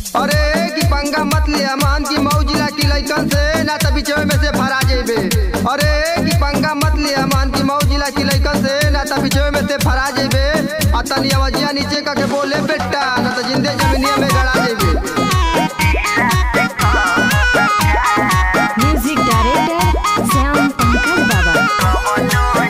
अरे की पंगा मत ले अमान की मौजिला की लइकन से ना त बिचवे में से फरा जेबे अरे की पंगा मत ले अमान की मौजिला की लइकन से ना त बिचवे में से फरा जेबे आ तनी आवाजिया नीचे का के बोले बेटा ना त जिंदे जमीनिया में गड़ा जेबे म्यूजिक डायरेक्टर श्याम पंकज बाबा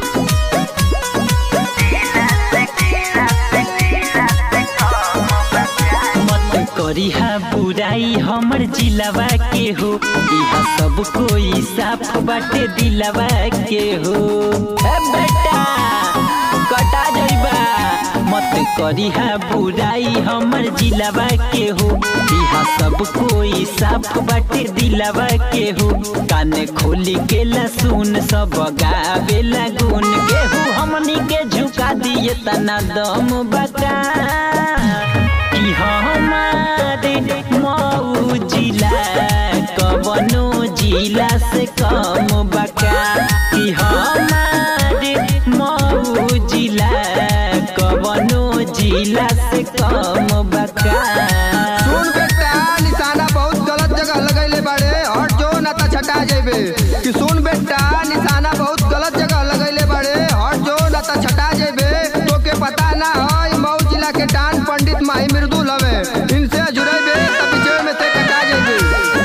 मत करिहा बुराई हमर जिलावा के हो इहा सब कोई साफ बाटे दिलावा के हो ए बेटा कटा जइबा मत करिहा बुराई हमर जिलावा के हो इहा सब कोई साफ बाटे दिलावा के हो कान खोली के लसुन सब गावे लगुन केहू हमनी के झुका दिए तना दम बका कि हमारे मऊ जिला कवनो जिला से कम बका कि हमारे मऊ जिला कवनो जिला से कम बका सुन बेटा निशाना बहुत गलत जगह लगैले बाड़े हट जो ना त छटा जेबे कि सुन बेटा निशाना बहुत गलत जगह लगैले बाड़े हट जो ना त छटा जेबे तोके पता ना है मऊ जिला के टान पंडित माही मृदुल हवे इनसे जुड़ेबे त पीछे में से कटा जेबे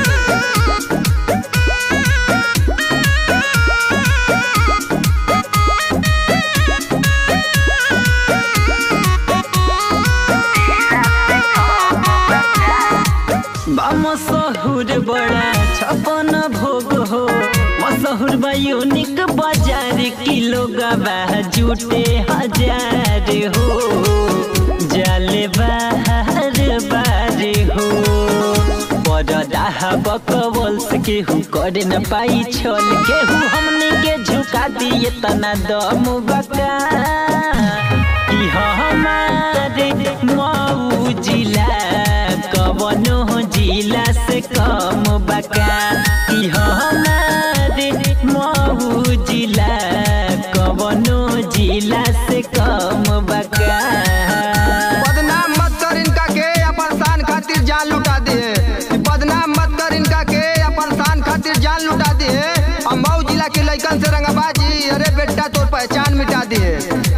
मशहूर बड़ा छपन भोग हो मशहूर बा यूनिक बाजार किलो गवा जुटे हजार हो जाले बाहर बार हो बड़ा बकवल से केहू करे न पाई छल केहू हमनी के झुका दिए तना दम बका कि हमारे मऊ जिला कवनो जिला से कम बका कि हमारे मऊ जिला कवनो जिला से कम बका बदनाम मत कर इनका के अपन शान खातिर जान लुटा दिए बदनाम मत कर इनका के अपन शान खातिर जान लुटा दिए और मऊ जिला के लइकन से रंगबाजी अरे बेटा तोर पहचान मिटा दिए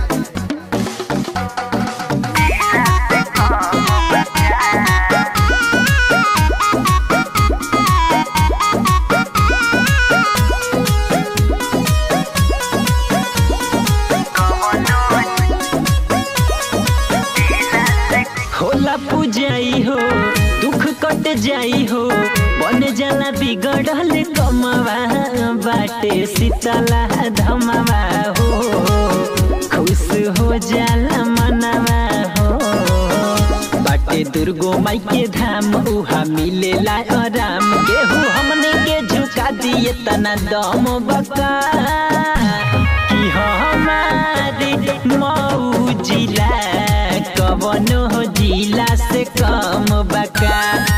होला पूजाई हो दुख कट जाई हो बन जाला बिगड़ल कमवा बाटे शीतला धमवा हो खुश हो जाला मनवा हो बाटे दुर्गो माई के धाम उहा मिलेला आराम केहू हमने के झुका दिए तना दम बका कि हमारे मऊ जिला कवनो जिला से कम बका